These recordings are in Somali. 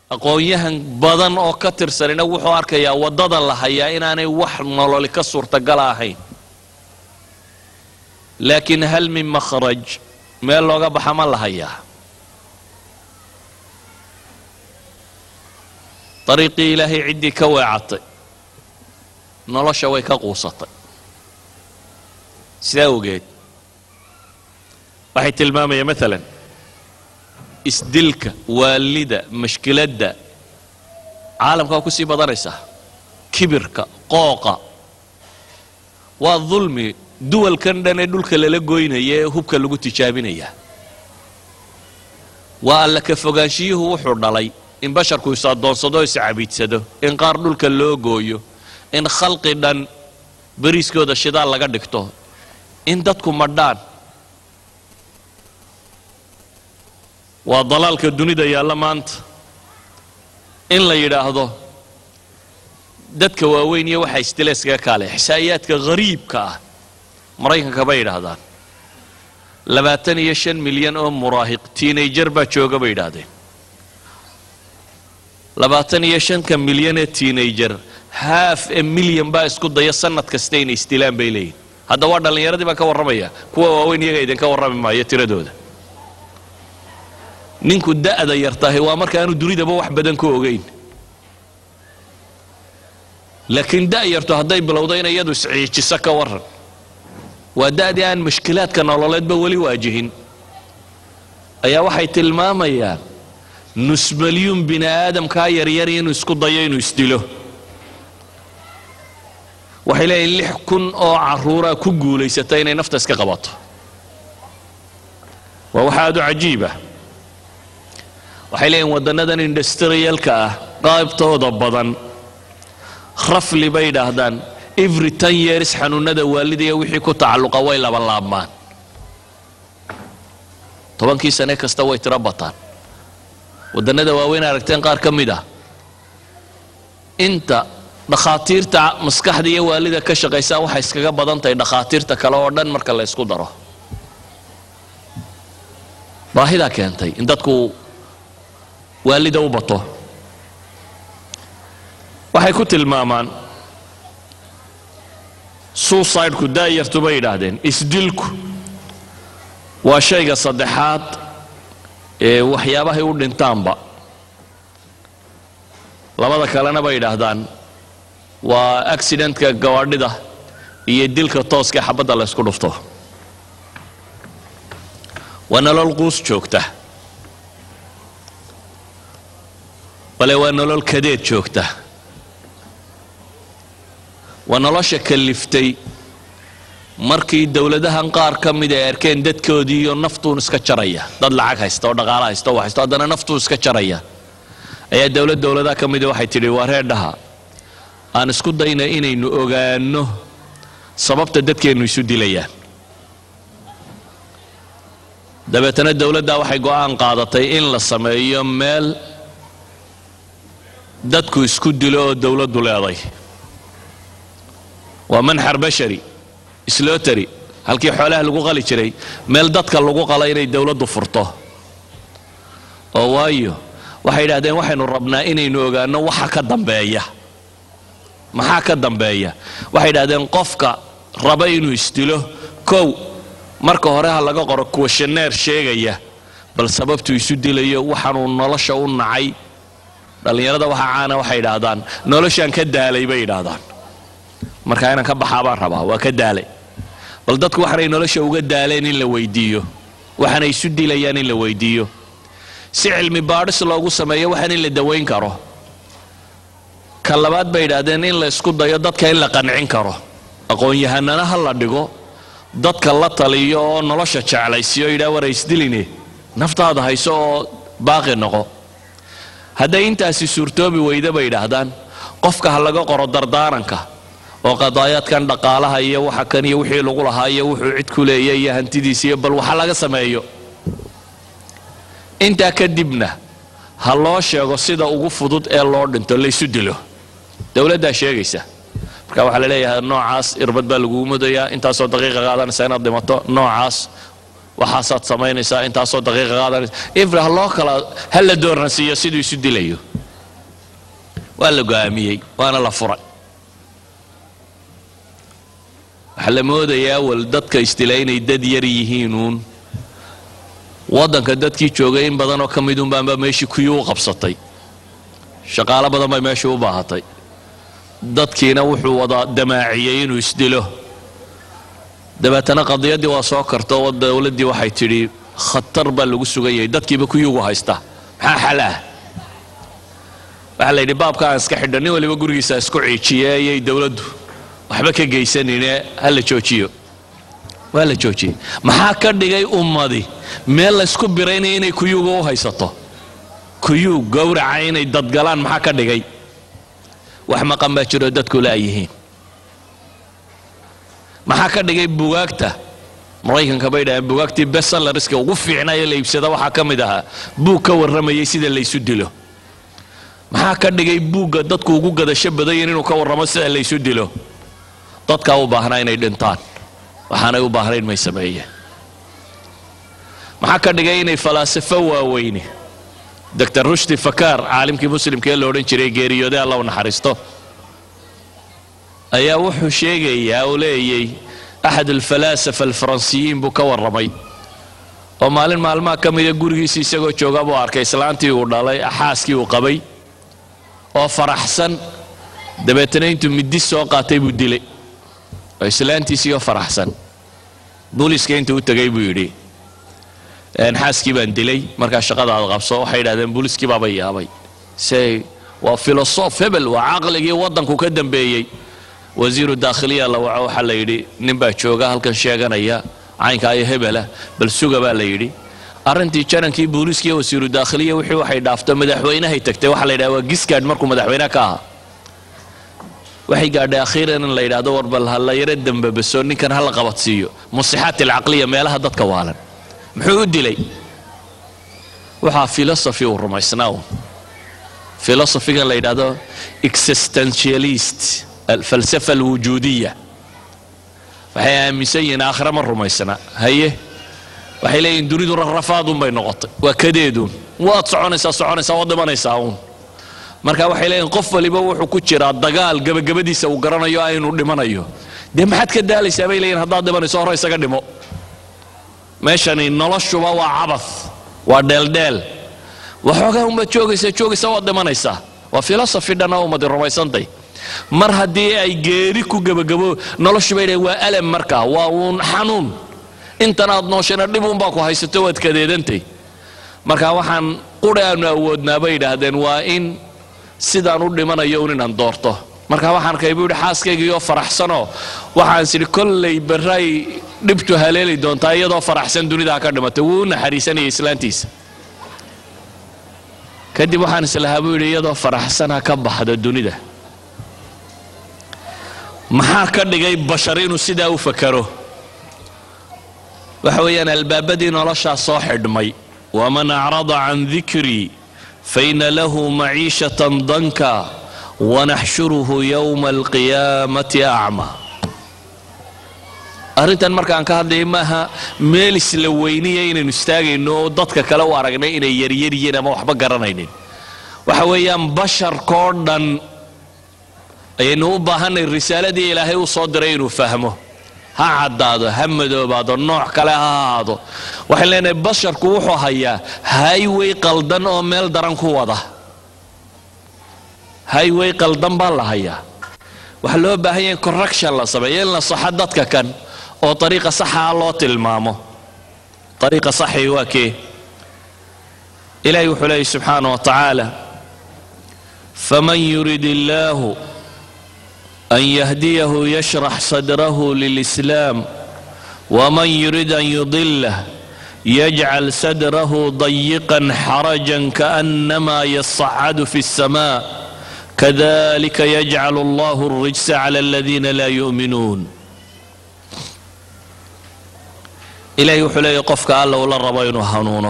aqoon-yahan badan oo ka tirsanina wuxuu arkayaa waddada la hayaa inaanay wax nololi ka suurtagala ahayn laakiin hal min makhraj meel looga baxa ma la hayaa dariiqii ilaahay ciddii ka weecatay nolosha way ka quusatay sidaa ogeed waxay tilmaamayaan maalan isdilka waalida mashkiladda caalamka waa ku sii badanaysaa kibirka qooqa waa dulmi duwalkan dhan ee dhulka lala goynaya ee hubka lagu tijaabinaya waa alla ka fogaanshiyuhu wuxuu dhalay in basharku is addoonsado is cabiidsado in qaar dhulka loo gooyo in khalqi dhan beriiskooda shidaal laga dhigto in dadku madhaan waa dalaalka dunida yaalla maanta in la yidhaahdo dadka waaweyn iyo waxa istileeskaga kaale xisaa'iyaadka hariibka ah maraykanka bay yidhaahdaan labaatan iyo shan milyan oo muraahiq tiinajar baa jooga bay yidhaahdeen labaatan iyo shanka milyan ee tiinajar haaf e milyan baa isku daya sanad kasta inay istilaan bay leeyihin hadda waa dhallinyaradii baan ka warramaya kuwa waaweyn iyaga idinka warrami maayo tiradooda ninku da'da yar tahay waa marka aanu dunidaba wax badan ka ogayn laakiin da' yartu hadday bilowdo in iyadu isciijiso ka warran waa da'dii aan mashkilaadka nololeedba weli waajihin ayaa waxay tilmaamayaan nus malyuun bini aadamkaa yaryar inuu isku dayo inuu isdilo waxay leeyihin lix kun oo carruuraa ku guulaysata inay nafta iska qabato waa wax aad u cajiiba waxay leeyihin waddannadan industriyalka ah qaybtooda badan rafli bay yidhaahdaan every ten years xanuunada waalidaya wixii ku tacalluqa way labalaabmaan tobankii sane kasta way tiro bataan waddannada waaweyn aragteen qaar ka mid ah inta dhakhaatiirta maskaxda iyo waalida ka shaqaysaa waxay iskaga badan tahay dhakhaatiirta kale oo dhan marka la ysku daro baahidaa keentay in dadku waalida u bato waxay ku tilmaamaan suicideku daayartu bay yidhaahdeen isdilku waa shayga saddexaad ee waxyaabahay u dhintaanba labada kalena bay yidhaahdaan waa accidentka gawaadhida iyo dilka tooska xabadda la ysku dhufto waa nolol quus joogta bale waa nolol kadeed joogta waa nolosha kaliftay markii dowladahan qaar ka mid ay arkeen dadkoodii iyo naftuun iska jaraya dad lacag haysta oo dhaqaalo haysta oo wax haysta haddana naftuun iska jaraya ayaa dowlad dowladaha ka mida waxay tidhi waa reerdhaha aan isku dayna inaynu ogaanno sababta dadkeennu isu dilayaan dabeetana dowladdaa waxay go'aan qaadatay in la sameeyo meel dadku isku dilo oo dowladdu leeday waa manxar bashari slotary halkii xoolaha lagu qali jiray meel dadka lagu qala inay dowladdu furto oo waayo waxay yidhahdeen waxaynu rabnaa inaynu ogaanno waxa ka dambeeya maxaa ka dambeeya waxay yidhahdeen qofka raba inuu isdilo kow marka hore ha laga qoro kuwashaneer sheegaya bal sababtuu isu dilayo waxaanuu nolosha u nacay dhallinyarada waxa caana waxay yidhaahdaan noloshaan ka daalay bay yidhaahdaan markaa inaan ka baxaa baan rabaa waa ka daalay bal dadku waxaanay nolosha uga daaleen in la weydiiyo waxaanay isu dilayaan in la weydiiyo si cilmi baadhis loogu sameeyo waxaan in la dawayn karo ka labaad bay yidhaahdeen in la isku dayo dadka in la qancin karo aqoon-yahanana ha la dhigo dadka la taliyo oo nolosha jeclaysiyo yidhaha war isdiline naftaada hayso oo baaqi noqo hadday intaasi suurtoobi weyda bay yidhaahdaan qofka ha laga qoro dardaaranka oo qadaayaadkan dhaqaalaha iyo waxa kan iyo wixii lagu lahaa iyo wuxuu cid ku leeya iyo hantidiisa iyo bal waxa laga sameeyo intaa kadibna ha loo sheego sida ugu fudud ee loo dhinto laysu dilo dowladdaa sheegaysa marka waxaa la leeyahay noocaas irbad baa lagugu mudayaa intaasoo daqiiqa qaadanaysa inaad dhimato noocaas waxaasaad samaynaysaa intaasoo daqiiqa qaadanaysa ifra ha loo kala ha la dooransiiyo siduu isu dilayo waa la go'aamiyey waana la furay waxaa la moodayaa awal dadka istila inay dad yar yihiinuun waddanka dadkii joogay in badan oo ka mid unbaanba meeshii kuyuu u qabsatay shaqaalo badan bay meeshii u baahatay dadkiina wuxuu wada damaaciyey inuu isdilo dabeetana qadiyaddii waa soo karto oo dowladdii waxay tidhi khatar baa lagu sugan yahay dadkiiba kuyuugu haysta maxaa xal ah waxaa la yidhi baabka aan iska xidho nin waliba gurigiisa isku ciijiye ayay dowladdu waxba ka geysanine ha la joojiyo waa la joojiyey maxaa ka dhigay ummadi meel laysku biraynaya inay kuyuuga u haysato kuyuu gowraca inay dadgalaan maxaa ka dhigay wax maqan baa jiroo dadku laayihiin maxaa ka dhigay bugaagta maraykanka bay dhaaheen bugaagtii bestsellerska ugu fiicnaayo la iibsada waxaa ka mid ahaa buug ka warramayay sida laysu dilo maxaa ka dhigay buugga dadku ugu gadasho badayin inuu ka warramo sida laysu dilo dadkaa u baahnaa inay dhintaan waxaanay u baahnayn may sameeyeen maxaa ka dhigay inay falaasafo waaweyne doctor rushdi fakaar caalimkii muslimka ee la odhan jiray geeriyooday alla u naxariisto ayaa wuxuu sheegayaa uu leeyay axad alfalaasafa alfaransiyiin buu ka warramay oo maalin maalmaha ka mida gurigiisa isagoo jooga buu arkay islaantii uu dhalay xaaskii uu qabay oo faraxsan dabeetana intuu midi soo qaatay buu dilay oo islaantiisiioo faraxsan booliiska intuu u tegay buu yidhi xaaskii baan dilay markaa shaqadaada qabso waxay yidhahdeen booliiskii baaba yaabay se waa filosof hebel waa caqligii waddanku ka dambeeyey wasiiru daakhiliya la waco waxaa la yidhi nin baa jooga halkan sheeganaya caynka iyo hebela bal suga baa la yidhi arrintii janankii booliiskiiyo wasiiru daakhiliya wixii waxay dhaafto madaxweynahay tagtay waxaa la yidhaha waa giskaad markuu madaxweyne ka ahaa waxay gaadhay akhiiran in la yidhaahdo war bal ha la yaro dembabaso ninkan ha la qabadsiiyo musixaat alcaqliya meelaha dadka waalan muxuu u dilay waxaa philosophy uu rumaysnaa un philosophigan la yidhaahdo existentialist alfalsafa alwujuudiya waxay aaminsan yihiin aakhira ma rumaysna haye waxay leeyihin dunidu rarrafaadun bay noqotay waa kadeeduun waad soconaysaa soconaysaa waad dhimanaysaa uun marka waxay leeyihin qof waliba wuxuu ku jiraa dagaal gabagabadiisa uu garanayo aynu dhimanayo dee maxaad ka daalaysaa bay leeyihin haddaad dhimanayso hore isaga dhimo meeshani noloshuba waa cabath waa dheeldheel waxoogaa unbaad joogaysaa joogaysaa waad dhimanaysaa waa philosophy dhanna ummadi rumaysantay mar haddii ay geeri ku gebagabo noloshu bay dhahen waa alam markaa waa uun xanuun intan aad nooshana dhib unbaa ku haysato waad kadeedantay marka waxaan quri aanu awoodnaa bay yidhaahdeen waa in sidaan u dhimanayo un inaan doorto marka waxaan kay buu yidhi xaaskaygiioo faraxsanoo waxaan sidhi kollay barray dhibtu haleeli doontaa iyadoo faraxsan dunidaa ka dhimatay wuu u naxariisanaya islaantiisa kadib waxaan islahaa buu yidhi iyadoo faraxsana ka baxda dunida maxaa ka dhigay bashar inuu sidaa u fakaro waxa weeyaan albaabadii noloshaa soo xidhmay waman acrada can dikrii faina lahu maciishatan danka wanaxshuruhu yowma alqiyaamati acma arrintan markaan ka hadlaya maaha meel isla weyniya inaynu istaagayno oo dadka kale u aragnay inay yaryar yihiin ama waxba garanaynin waxa weeyaan basharkoo dhan ayaynu u baahanay risaaladii ilaahay u soo diray inuu fahmo ha caddaado ha madoobaado nooc kale ha ahaado waxaan leenahay basharku wuxuu hayaa highway qaldan oo meel daran ku wada highway qaldan baa la hayaa waxaa loo baahan yahay correction la sameeyo in la saxo dadka kan oo ariiqa saxaa loo tilmaamo ariiqa saxii waa kee ilahi wuxuu leeyay subxaana wa tacaala faman yurid illaahu أن يهديه يشرح صدره للإسلام ومن يريد أن يضله يجعل صدره ضيقا حرجا كأنما يصعد في السماء كذلك يجعل الله الرجس على الذين لا يؤمنون إلهي وحلي قفك الله ولا ربين هنونه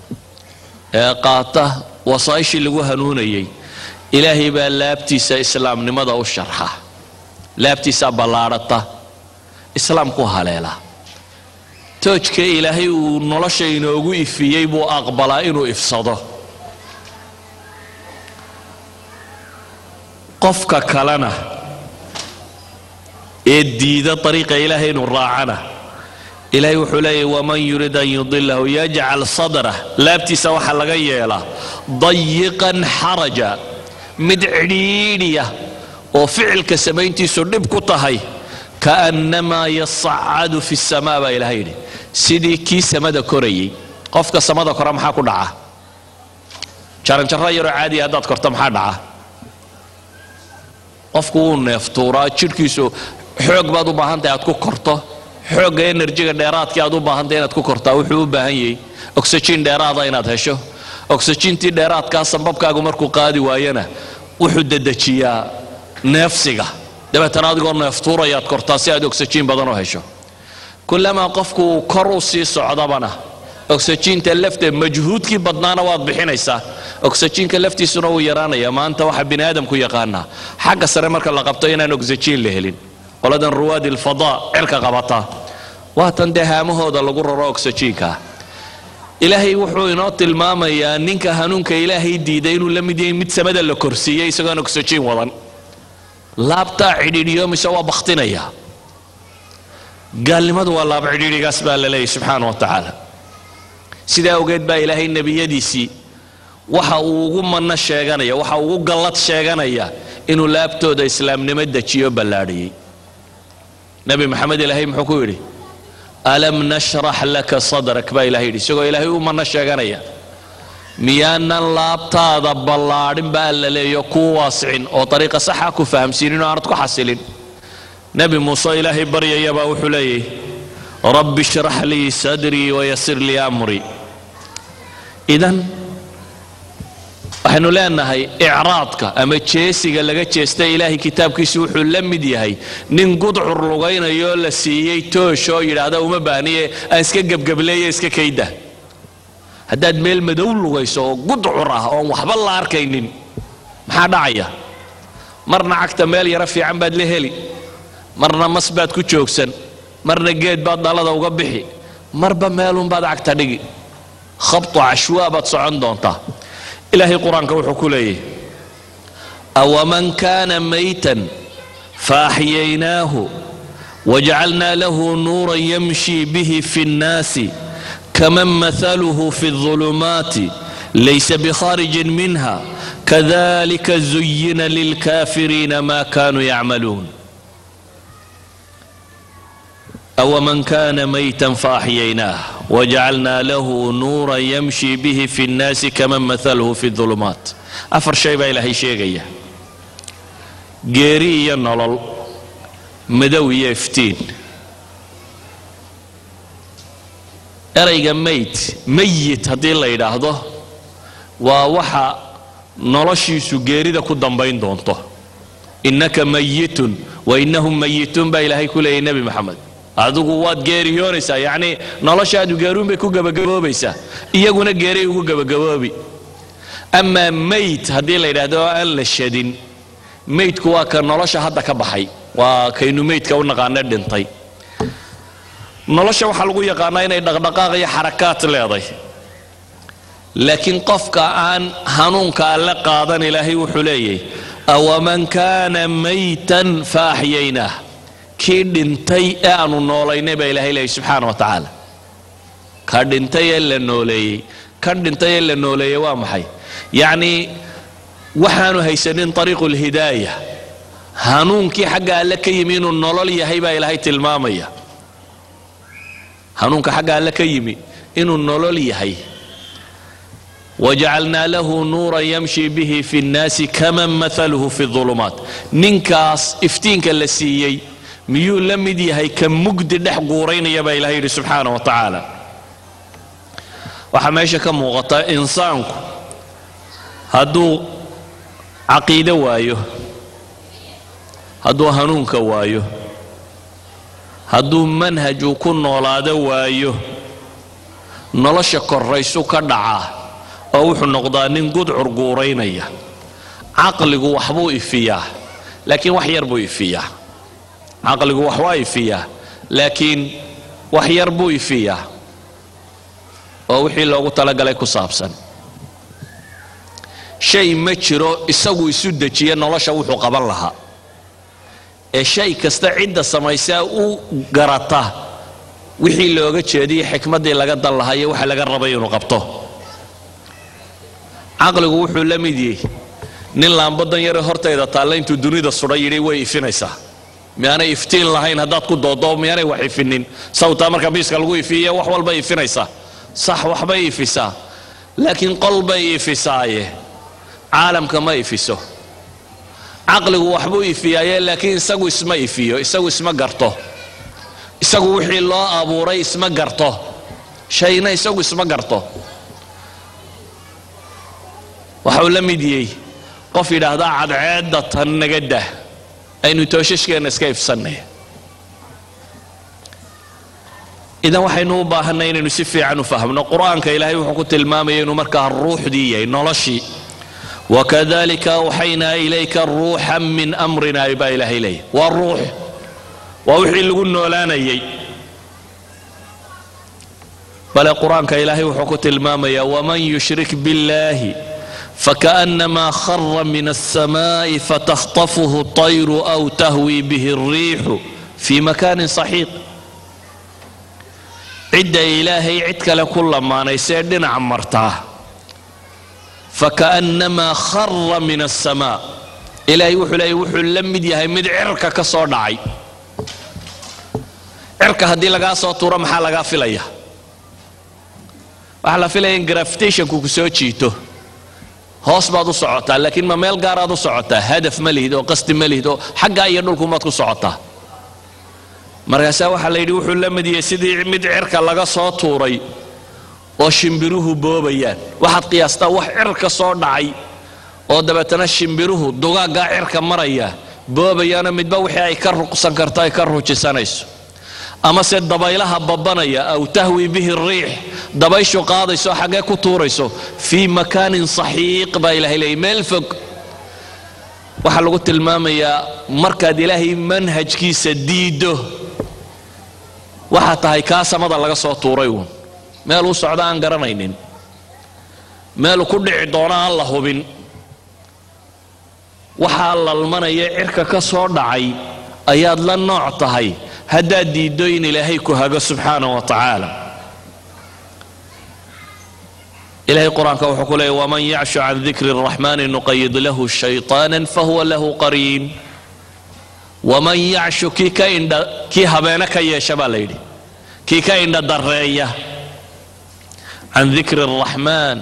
قاطه وصايش اللي هنونيي إلهي بألابتيس إسلام نمضى الشرحه laabtiisaa ballaadhata islaamku haleela toojka ilaahay uu nolosha inoogu ifiyey buu aqbalaa inuu ifsado qofka kalena ee diida ariiqa ilaahay inuu raacana ilaahay wuxuu leeyahy waman yurid an yudilahu yajcal sadrah laabtiisa waxaa laga yeelaa dayiqan xaraja mid cidhiidhiya oo ficilka samayntiisu dhib ku tahay kaannamaa yasacadu fi samaa baa ilahay yidhi sidii kii samada korayay qofka samada kora maxaa ku dhaca jaranjarro yaroo caadiya haddaad korto maxaa dhaca qofku wuu neeftuuraa jidhkiisu xoog baad u baahantahay aad ku korto xoogga enerjiga dheeraadkii aad u baahantay inaad ku kortaa wuxuu u baahan yahay oxygen dheeraada inaad hesho oxygentii dheeraadkaa sambabkaagu markuu qaadi waayana wuxuu dedejiyaa neefsiga dabeetana adigoo neeftuurayaad kortaa si aad oxygen badan u hesho kulamaa qofku uu kor u sii socdabana oxyginta lafte majhuudkii badnaana waad bixinaysaa oxyginka laftiisuna wuu yaraanaya maanta waxaa bini aadamku yaqaanaa xagga sare marka la qabto inaan oxygen la helin qoladan ruwaadi alfadaa cirka qabataa waatan dee haamahooda lagu raro oxygenka ilaahay wuxuu inoo tilmaamayaa ninka hanuunka ilaahay diiday inuu la mid yahay mid samada la korsiiyey isagoon oxygen wadan laabtaa cidhiidhiyo mise waa baktinaya gaalnimadu waa laab cidhiidhigaas baa la leeyahy subxaana wa tacaala sidaa ogeed baa ilaahay nebiyadiisii waxa uu ugu manno sheeganaya waxa uu ugu gallad sheeganaya inuu laabtooda islaamnimo dejiyo ballaadhiyey nebi maxamed ilaahay muxuu ku yidhi alam nashrax laka sadrak baa ilahay yidhi isagoo ilaahay u manno sheeganaya miyaanan laabtaada ballaadhin ba alla leeyo kuu waasicin oo ariiqa saxa ku fahamsiinin oo aanad ku xasilin nebi muuse ilaahay baryayabaa wuxuu leeyahy rabbi shrax lii sadrii wayasir lii amrii idan waxaynu leenahay icraadka ama jeesiga laga jeesta ilaahay kitaabkiisu wuxuu la mid yahay nin gudcur lugaynayoo la siiyey toosh oo yidhaahda uma baahniye aan iska gebgableeye iska kayda haddaad meel madow lugayso oo gudcur ah oon waxba la arkaynin maxaa dhacaya marna cagta meel yaro fiican baad la heli marna mas baad ku joogsan marna geed baad dhalada uga bixi marba meelunbaad cagta dhigi khabtu cashwaa baad socon doontaa ilaahay qur-aanka wuxuu ku leeyahy awaman kaana maytan faaxyaynaahu wajacalnaa lahu nuuran yamshi bihi fi nnaasi kaman mathaluhu fi الظulumaati laysa bikharijin minha kadalika zuyina lilkafiriina ma kanuu yacmaluun أومن كان ميتا فأحييناه وجعلنا له نورا يمشي به في الناس كمن مثله في الظلمات أفر شيء با إلهي شيء geeri iyo nolol madow iyo iftiin erayga mayd mayit haddii la yidhaahdo waa waxa noloshiisu geerida ku dambayn doonto innaka mayitun wa innahum mayituun baa ilaahay ku leeyay nebi maxamed adigu waad geeriyoonaysaa yacnii noloshaadu geeruun bay ku gebagaboobaysaa iyaguna geeray ugu gebagaboobi amaa mayd haddii la yidhaahdo oo aan la shadin maydku waa ka nolosha hadda ka baxay waa kaynu maydka u naqaane dhintay nolosha waxaa lagu yaqaanaa inay dhaqdhaqaaq iyo xarakaad leeday laakiin qofka aan hanuunka alle qaadan ilaahay wuxuu leeyahy awaman kaana maytan fa axyaynaah kii dhintay ee aanu noolaynay baa ilahay leeyay subxaana wa tacaala ka dhintay ee la nooleeyey kan dhintay ee la nooleeyey waa maxay yacnii waxaanu haysanin ariiqu lhidaaya hanuunkii xagga alle ka yimi inuu nolol yahay baa ilaahay tilmaamaya hanuunka xagga alle ka yimi inuu nolol yahay wajacalnaa lahu nuuran yamshi bihi fi nnaasi kaman maaluhu fi ulumaat ninkaas iftiinka la siiyey miyuu la mid yahay ka mugdi dhex guuraynaya baa ilahay yidhi subxaana wa tacaala waxaa meesha ka muuqata insaanku hadduu caqiide waayo hadduu hanuunka waayo hadduu manhaj uu ku noolaado waayo nolosha korraysu ka dhacaa oo wuxuu noqdaa nin gudcur guuraynaya caqligu waxbuu ifiyaa laakiin wax yar buu ifiyaa caqligu wax waa ifiyaa laakiin wax yar buu ifiyaa oo wixii loogu talagalay ku saabsan shay ma jiro isagu isu dejiya nolosha wuxuu qaban lahaa ee shay kasta cidda samaysaa u garata wixii looga jeediyey xikmaddii laga dan lahaa iyo waxa laga rabay inuu qabto caqligu wuxuu la mid yahay nin laambadan yare hortayda taalla intuu dunida sudha yidhi way ifinaysaa miyaanay iftiin lahayn haddaad ku doodo miyaanay wax ifinin sawtaa marka biiska lagu ifiye wax walbay ifinaysaa sax waxbay ifisaa laakiin qol bay ifisaaye caalamka ma ifiso caqligu waxbuu ifiyaaye laakiin isagu isma ifiyo isagu isma garto isagu wixii loo abuuray isma garto shayna isagu isma garto waxau la mid yey qof yidhaahdaa cadceedda tan naga dah aynu tooshashkeenna iska ifsannay idan waxaynu u baahanay inaynu si fiican u fahmno qur-aanka ilaahay wuxuu ku tilmaamaya inuu markaa ruuxdii yahay noloshii wakadalika awxaynaa ilayka ruuxan min amrina baa ilaahay leeyahy waa ruux waa wixii lagu noolaanayay bale qur-aanka ilaahay wuxuu ku tilmaamaya waman yushrik biاllahi فكأنما خر من السماء فتخطفه الطير أو تهوي به الريح في مكان صحيح عد إلهي عدك لكل ما نيسير دنا عمرتاه فكأنما خر من السماء إلهي وحو إلهي وحو لمد يهي مد عركة كسور دعي عركة هدي لغا صوتورة محا لغا فيليا waxaa la filaya in grafitationku ku soo jiito hoos baad u socotaa laakiin ma meel gaaraad u socotaa hadaf ma lihid oo qasdi ma lihid oo xaggaa iyo dhulkumaad ku socotaa markaasaa waxaa la yidhi wuxuu la midiyey sidii mid cirka laga soo tuuray oo shimbiruhu boobayaan waxaad qiyaastaa wax cirka soo dhacay oo dabeetana shimbiruhu dugaaggaa cirka maraya boobayaano midba wixii ay ka ruqsan karto ay ka rujisanayso amase dabaylaha babanaya aw tahwi bihi riix dabayshu qaadayso xaggee ku tuurayso fii makaanin saxiiq baa ilahay leeyay meel fog waxaa lagu tilmaamayaa markaad ilaahay manhajkiisa diiddo waxaa tahay kaa samada laga soo tuuray uun meel uu socdo aan garanaynin meelu ku dhici doono aan la hubin waxaa lalmanaya cirka ka soo dhacay ayaad la nooc tahay haddaad diiddo in ilaahay ku hago subxaana wa tacaala ilahay qur-aanka wuxuu ku leeyay waman yacshu can dikri الraxmani nuqayid lahu shayطaana fahuwa lahu qariin waman yacshu kii ka indha kii habeene ka yeesha baa la yidhi kii ka indha dareeya can dikri الraxmaan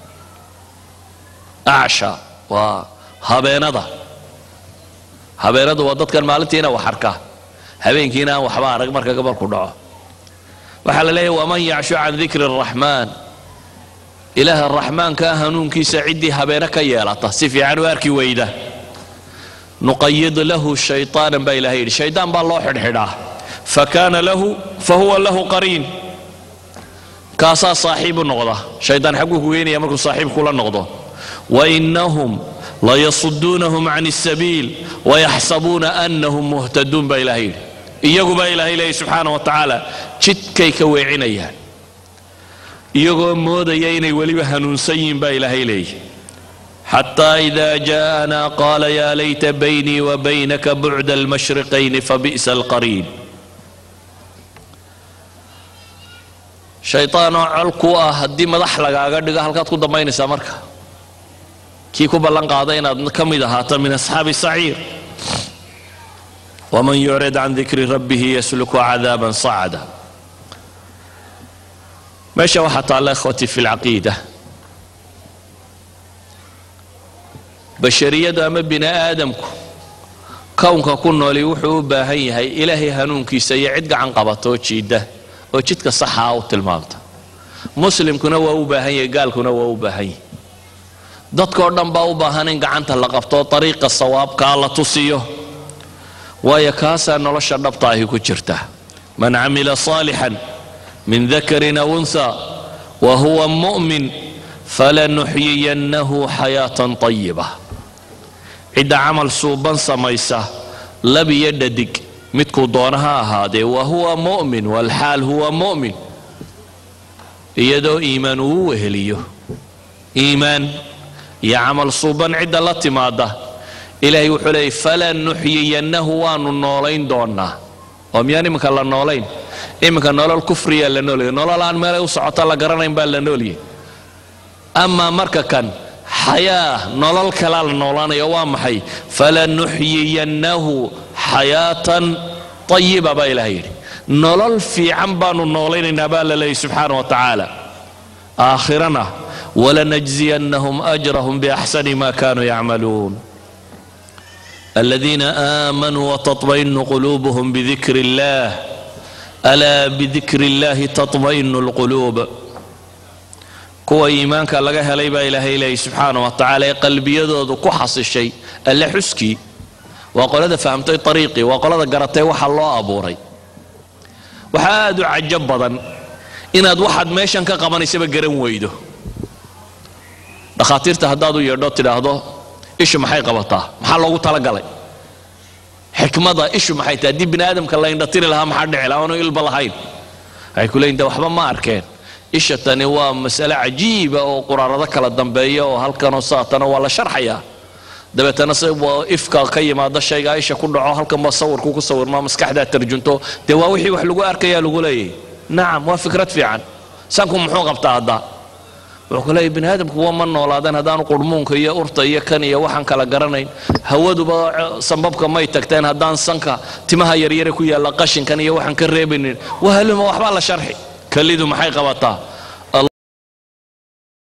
acsha waa habeenada habeenadu waa dadkan maalintiina wax arka habeenkiina aan waxba arag marka gabalku dhaco waxaa la leeyahy waman yacshu can dikri الraxmaan ilaaha raxmaankaa hanuunkiisa ciddii habeene ka yeelata si fiican u arki weyda nuqayid lahu shayطaanan baa ilahay yidhi shaydaan baa loo xidhxidhaa fakana lahu fahuwa lahu qariin kaasaa saaxiib u noqda shaydaan xagguu ku geynaya markuu saaxiib kula noqdo wainahum layasuduunahum can الsabiil wayaxsabuuna anahum muhtaduun baa ilahay yidhi iyagu baa ilaahay leeyay subxaana wa tacaala jidkay ka weecinayaan iyagoo moodaya inay weliba hanuunsan yihiin baa ilaahay leeyahy xataa ida jaءanaa qaala yaa layta baynii wa baynaka bucda almashriqayni fabi'sa alqariin shayطaanoo col ku ah haddii madax lagaaga dhigo halkaad ku dambaynaysaa marka kii ku ballan qaada inaad ka mid ahaato min asxaabi saciir waman yucrid can dikri rabbihi yasluku cadaaba sacda meesha waxaa taalla ikhwatii fi lcaqiida bashariyadu ama bini aadamku kownka ku nooli wuxuu u baahan yahay ilaahay hanuunkiisa iyo cid gacan qabata oo jiidda oo jidka saxaa u tilmaamta muslimkuna waa u baahan yahay gaalkuna waa u baahan yahay dadkoo dhan baa u baahan in gacanta la qabto ariiqa sawaabkaa la tusiyo waayo kaasaa nolosha dhabta ahi ku jirta man camila saalixan min dakarin aw unha wa huwa mu'min falanuxyiyannahu xayaatan طayiba cidda camal suuban samaysa lab iyo dhadig midkuu doona ha ahaadee wa huwa mu'min walxaal huwa mu'min iyadoo iimaan uu weheliyo iimaan iyo camal suuban cidda la timaada ilaahay wuxuu leeyay falanuxyiyannahu waanu noolayn doonaa oo miyaan iminka la noolayn iminka nolol kufriyaa la noolyay nolol aan meelay u socota la garanayn baa la noolyay amaa marka kan xayaa nolol kalaa la noolaanaya waa maxay falanuxyiyannahu xayaatan ayiba baa ilaah yidhi nolol fiican baanu noolaynaynaa baa la leeyay subxaana wa tacaala aakhirana walanajziyannahum ajrahum biaxsani ma kanuu yacmaluun الذين آمنوا وتطمئن قلوبهم بذكر الله ألا بذكر الله تطمئن القلوب kuwa iimaanka laga helay baa ilaahay leeyay subxaana wa tacaala ee qalbiyadoodu ku xasishay alle xuskii waa qolada fahamtay ariiqii waa qolada garatay waxa loo abuuray waxaa aad u cajo badan inaad waxaad meeshan ka qabanaysaba garan weydo dhakhaatiirta haddaad u yeedho tidhaahdo ishu maxay qabataa maxaa loogu talagalay xikmada ishu maxay tahay haddii bini aadamka la indhatiri lahaa maxaa dhici lahaa aanu ilba lahayn waxay ku leeyihin de waxba ma arkeen isha tani waa masale cajiiba oo quraarado kala dambeeya oo halkanoo saatana waa la sharxayaa dabeetana se ifka ka yimaada shayga isha ku dhaco halkanba sawirku ku sawirmaa maskaxdaa tarjunto dee waa wixii wax lagu arkayaa lagu leeyahy nacam waa fikrad fiican sanku muxuu qabtaa hadda wuxuu ku leeyahy bini aadamku waa ma noolaadeen haddaanu qurmuunka iyo urta iyo kan iyo waxaan kala garanayn hawaduba sambabka may tagteen haddaan sanka timaha yaryare ku yaalla qashinkan iyo waxaan ka reebaynin wahaluma waxbaa la sharxi kalidu maxay qabataa